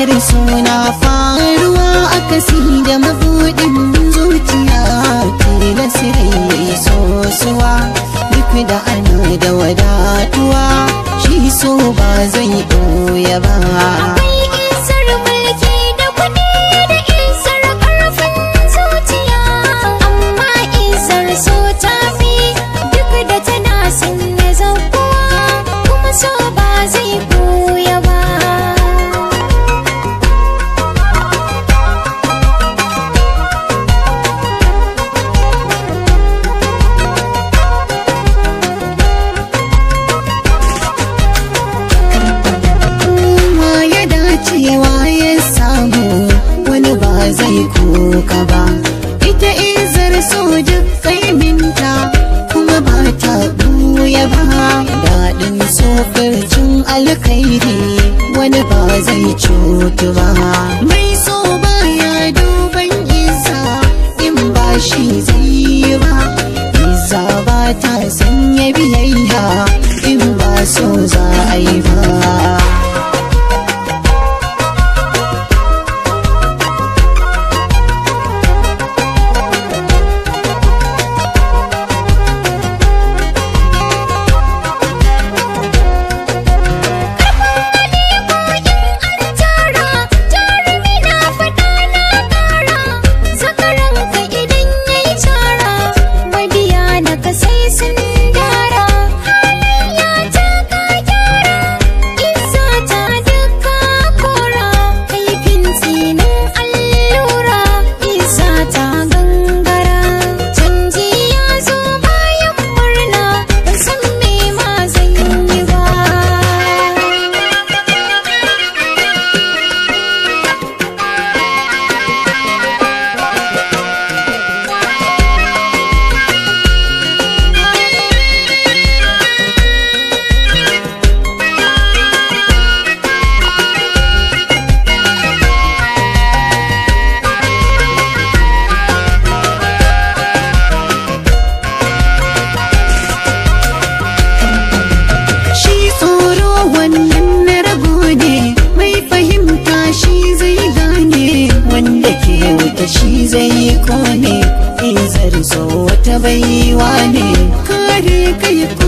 izar suna faruwa akasi da mabuɗin zuciya tilasirai sosuwa duk da ana da wadatuwa shi so ba zai ɓoye ba Akwai isar mulki da kuɗi da isar ƙarfin zuciya Amma isar so ta fi duk da tana sanya zakuwa Kuma so ba zai ɓuya ba ma ya dacewa ya samu wani ba zai kuka ba ita izar so duk kaiminta kuma ba ta buya ba daɗin sofircin alkhairi wani ba zai cutu ba mai so baya duban isa in ba shi zai yi ba isa ba ta sanya biyayya in ba so za a yi ba tara jarumi na faɗa na ƙara zakaranka idan ya yi tara mabiya na ka sai sun dara halayya ta ka gyara isa ta duka kora kaifin tsinin allura isa ta gangara canji ya zo bayan murna ban san me ma zan yi ba Shi tsoro wannan na rago ne mai fahimta shi zai gane wanda ke wuta shi zai kone izar so wata baiwa ne kare kai ko